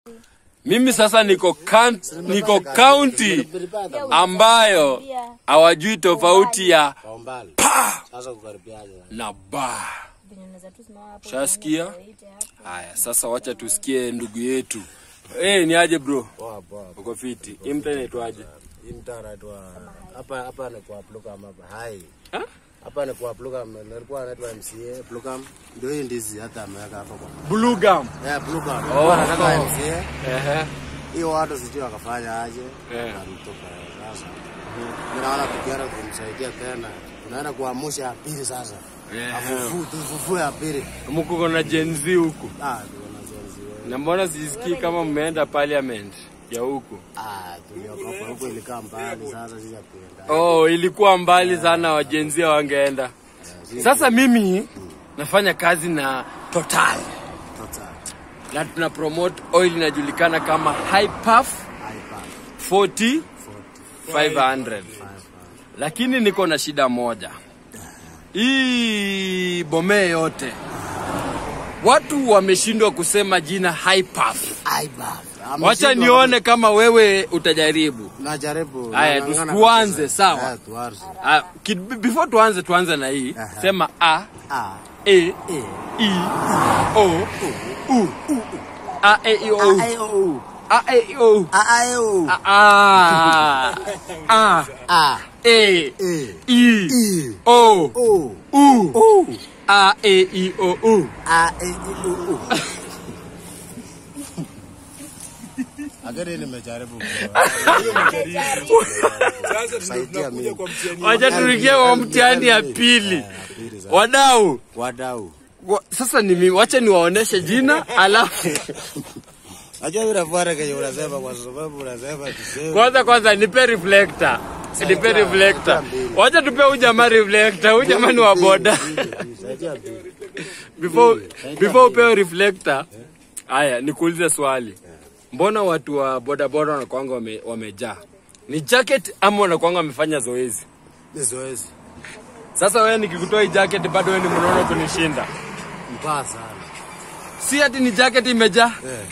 Mimi sasa niko count, niko county ambayo hawajui tofauti ya Kwa umbali. pa Sasa kukaribiaje? na ba. Shasikia? Haya, sasa wacha tusikie ndugu yetu. Eh, ni aje bro? Poa poa. Uko fiti? Hii mtaa inaitwaje? Hii mtaa anaitwa hapa hapa ni kwa Plukam hapa. Hai. Ha? Hapa ni kwa Plukam. Nilikuwa anaitwa MCA Plukam. Ndio hii ndizi hata ameweka hapa kwa. Blue gum. Yeah, Plukam. Oh, Oh, anataka oh. MCA. Ehe. Hiyo watu sijui wakafanya aje. Yeah. Alitoka sasa. Mimi naona tukienda kumsaidia tena. Tunaenda kuamsha pili sasa. Yeah. Afufu tufufu ya pili. Mko na Gen Z huku. Ah, tunaona zenzi wewe. Na mbona sisikii kama mmeenda parliament ya huku? Ah, tuliokopa huko ilikaa mbali sasa sisi hatuenda. Oh, ilikuwa mbali sana wajenzia wangeenda. Sasa mimi nafanya kazi na Total Total. na tuna promote oil inajulikana kama High Puff Haipa. 40 500. Lakini niko na shida moja. Hii bomee yote watu wameshindwa kusema jina High Puff. Aiba. Wacha nione kama wewe utajaribu. Najaribu. Haya, nang'ang'ana tuanze, kabisa. sawa. Haya, tuanze. Ah, kid- before tuanze tuanze na hii Aha. sema a Ah. e E. i o u a e i o Ai o. a e i o A ai o. a a a A. e E. i I. o O. u O. a e i o u A e i o o. Agari nimejaribu. Saidia mimi. wacha tuingie kwa mtihani ya pili wadau Wadau. wa- sasa ni mimi wacha niwaoneshe jina alafu Najua vile fuara kenye unasema kwa sababu unasema tuseme. kwanza kwanza nipe reflector nipe reflector wacha tupe huyu jamaa reflector huyu jamaa ni wa boda Saidia pili. before before upewe reflector haya nikuulize swali mbona watu wa bodaboda wanakwanga wame, wamejaa ni jacket ama wanakwanga wamefanya zoezi Ni zoezi. sasa wewe nikikutoa hii jacket bado wewe ni mnono kunishinda Mbaya sana. si ati ni jacket imejaa Eh.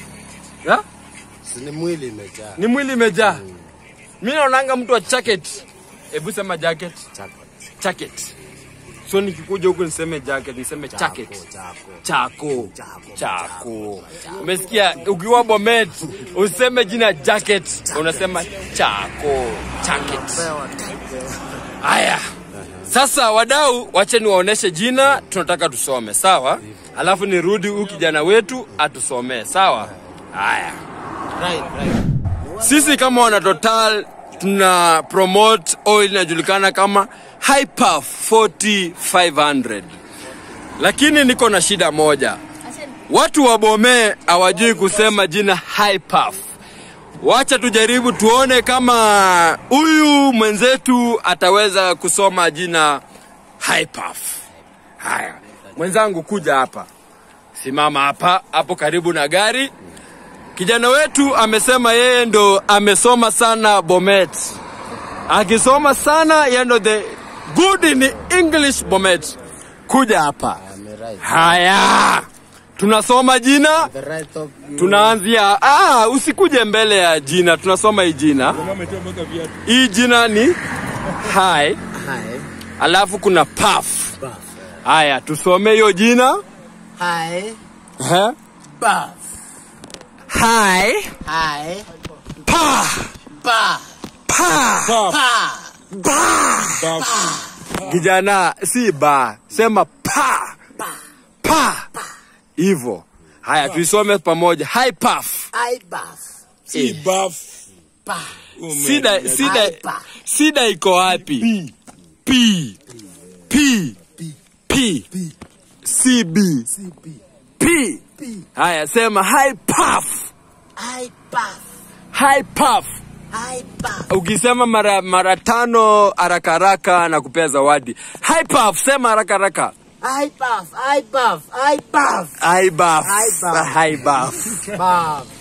ha? Si ni mwili imejaa. ni mwili imejaa mi naonanga mtu wa jacket hebu sema jacket Chako. jacket so nikikuja huku niseme jacket niseme jacket Chako. chako Chako. chako umesikia ukiwa bomet useme jina jacket unasema chako jacket Pewa. haya sasa wadau wache niwaoneshe jina tunataka tusome sawa alafu nirudi huyu kijana wetu atusomee sawa haya Right, right. sisi kama wana total tuna promote oil inajulikana kama Hyperf 4500 lakini niko na shida moja watu wa Bomee hawajui kusema jina Hyperf wacha tujaribu tuone kama huyu mwenzetu ataweza kusoma jina Hyperf haya mwenzangu kuja hapa simama hapa hapo karibu na gari Kijana wetu amesema yeye ndo amesoma sana Bomet. Akisoma sana yeye ndo the good in English Bomet. Kuja hapa. I'm right. Haya. Tunasoma jina, The right of you. tunaanzia ah, usikuje mbele ya jina, tunasoma hii jina. Hii jina ni hi, Hi. alafu kuna puff. Buff. Haya, tusome hiyo jina. Hi. Eh? Buff. Hi, Hi. pa, Buff. pa. Buff. kijana si ba sema pa pa hivyo haya tuisome pamoja high puff I buff. si buff. Buff. sida sida Hyper. sida iko wapi p p p cb CB. p haya sema high puff I buff. high puff I buff. ukisema mara mara tano haraka haraka na kupea zawadi high puff sema haraka haraka I buff. I buff. I buff. high buff High buff. high buff Buff.